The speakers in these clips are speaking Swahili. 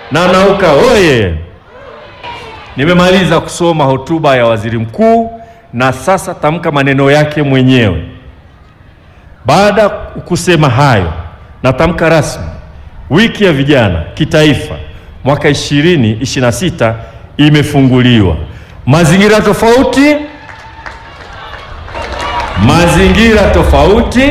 na Nauka oye! Nimemaliza kusoma hotuba ya waziri mkuu na sasa tamka maneno yake mwenyewe. Baada ya kusema hayo, natamka rasmi wiki ya vijana kitaifa mwaka 2026 imefunguliwa. Mazingira tofauti, mazingira tofauti.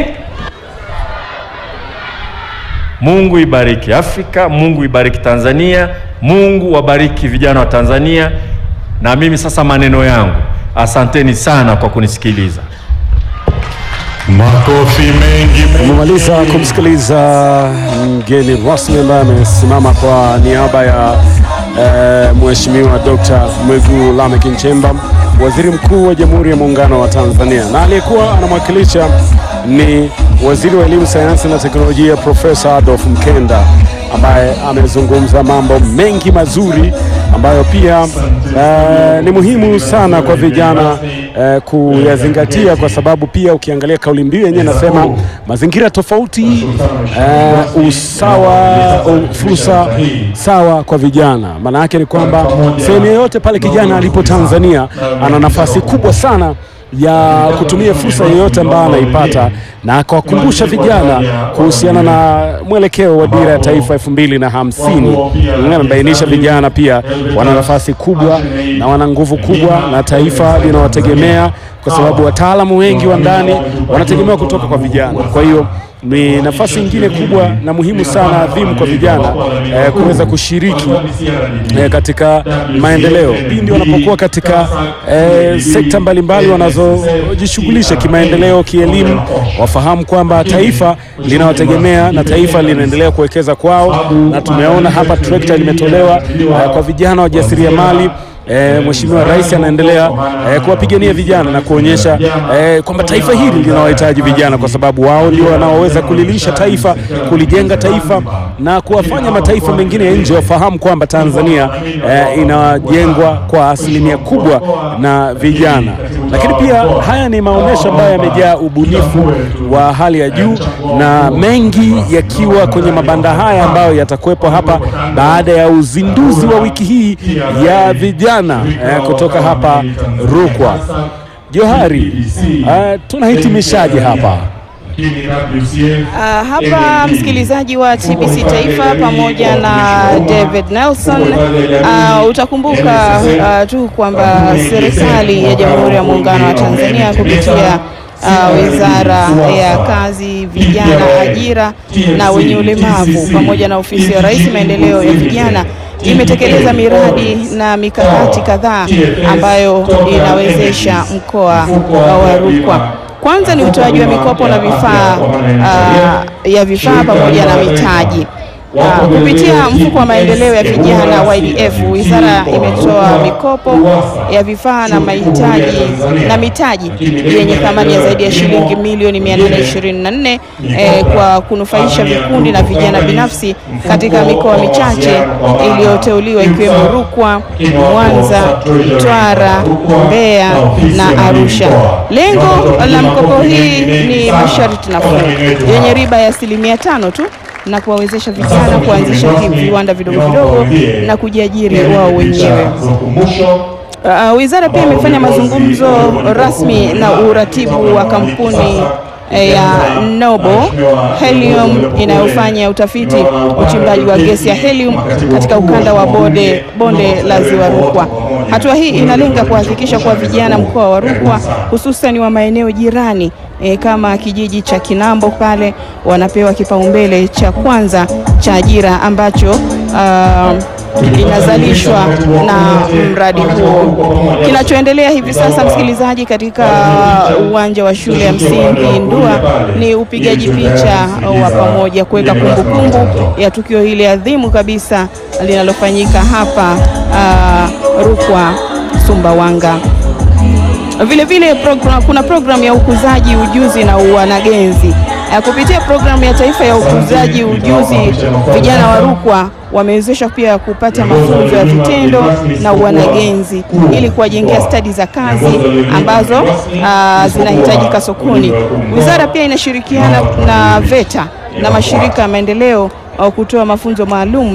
Mungu ibariki Afrika, Mungu ibariki Tanzania, Mungu wabariki vijana wa Tanzania. Na mimi sasa maneno yangu, asanteni sana kwa kunisikiliza. Makofi mengi Tumemaliza kumsikiliza mgeni rasmi ambaye amesimama kwa niaba ya eh, Mheshimiwa Dr. Mwigulu Lameck Nchemba, Waziri Mkuu wa Jamhuri ya Muungano wa Tanzania, na aliyekuwa anamwakilisha ni Waziri wa Elimu, Sayansi na Teknolojia Profesa Adolf Mkenda ambaye amezungumza mambo mengi mazuri ambayo pia eh, ni muhimu sana kwa vijana eh, kuyazingatia kwa sababu pia ukiangalia kauli mbiu yenyewe nasema mazingira tofauti, eh, usawa, u- fursa sawa kwa vijana. Maana yake ni kwamba sehemu yoyote pale kijana alipo Tanzania ana nafasi kubwa sana ya kutumia fursa yoyote ambayo anaipata na akawakumbusha vijana kuhusiana na mwelekeo wa dira ya taifa elfu mbili na hamsini. Amebainisha vijana pia wana nafasi kubwa na wana nguvu kubwa na taifa linawategemea kwa sababu wataalamu wengi wa ndani wanategemewa kutoka kwa vijana. Kwa hiyo ni nafasi nyingine kubwa na muhimu sana adhimu kwa vijana eh, kuweza kushiriki eh, katika maendeleo pindi wanapokuwa katika eh, sekta mbalimbali wanazojishughulisha kimaendeleo, kielimu, wafahamu kwamba taifa linawategemea na taifa linaendelea kuwekeza kwao, na tumeona hapa trekta limetolewa eh, kwa vijana wajasiriamali. E, Mheshimiwa Rais anaendelea e, kuwapigania vijana na kuonyesha e, kwamba taifa hili linawahitaji vijana kwa sababu wao ndio wanaoweza kulilisha taifa, kulijenga taifa na kuwafanya mataifa mengine ya nje wafahamu kwamba Tanzania e, inajengwa kwa asilimia kubwa na vijana. Lakini pia haya ni maonyesho ambayo yamejaa ubunifu wa hali ya juu na mengi yakiwa kwenye mabanda haya ambayo yatakuwepo hapa baada ya uzinduzi wa wiki hii ya vijana eh, kutoka hapa Rukwa. Johari, eh, tunahitimishaje hapa? Ah, hapa msikilizaji wa TBC Taifa pamoja na David Nelson, ah, utakumbuka ah, tu kwamba serikali ya Jamhuri ya Muungano wa Tanzania kupitia ah, Wizara ya Kazi, Vijana, Ajira na wenye ulemavu pamoja na Ofisi ya Rais Maendeleo ya Vijana imetekeleza miradi na mikakati kadhaa ambayo inawezesha mkoa wa Rukwa. Kwanza ni utoaji wa mikopo na vifaa ah, ya vifaa pamoja na mitaji. Ah, kupitia mfuko wa maendeleo ya vijana YDF, wizara imetoa mikopo ya vifaa na mahitaji na mitaji yenye thamani ya zaidi ya shilingi milioni 824 eh, kwa kunufaisha vikundi na vijana binafsi katika mikoa michache iliyoteuliwa ikiwemo Rukwa, Mwanza, Mtwara, Mbeya na Arusha. Lengo la mkopo hii ni masharti nafuu yenye riba ya asilimia tano tu na kuwawezesha vijana kuanzisha viwanda vidogo vidogo na kujiajiri wao wenyewe. Uh, wizara pia imefanya mazungumzo rasmi na uratibu wa kampuni eh, ya Noble Helium inayofanya utafiti uchimbaji wa gesi ya helium katika ukanda wa bonde, bonde la Ziwa Rukwa. Hatua hii inalenga kuhakikisha kuwa vijana mkoa wa Rukwa hususan wa maeneo jirani e, kama kijiji cha Kinambo pale wanapewa kipaumbele cha kwanza cha ajira ambacho uh, inazalishwa na mradi huo. Kinachoendelea hivi sasa, msikilizaji, katika uwanja wa shule ya msingi Ndua ni upigaji picha wa pamoja kuweka kumbukumbu ya tukio hili adhimu kabisa linalofanyika hapa uh, Rukwa Sumbawanga. Vile vile program, kuna programu ya ukuzaji ujuzi na wanagenzi. Uh, kupitia programu ya taifa ya ukuzaji ujuzi, vijana wa Rukwa wamewezeshwa pia kupata mafunzo ya vitendo na wanagenzi ili kuwajengea stadi za kazi ambazo uh, zinahitajika sokoni. Wizara pia inashirikiana na VETA na mashirika ya maendeleo uh, kutoa mafunzo maalum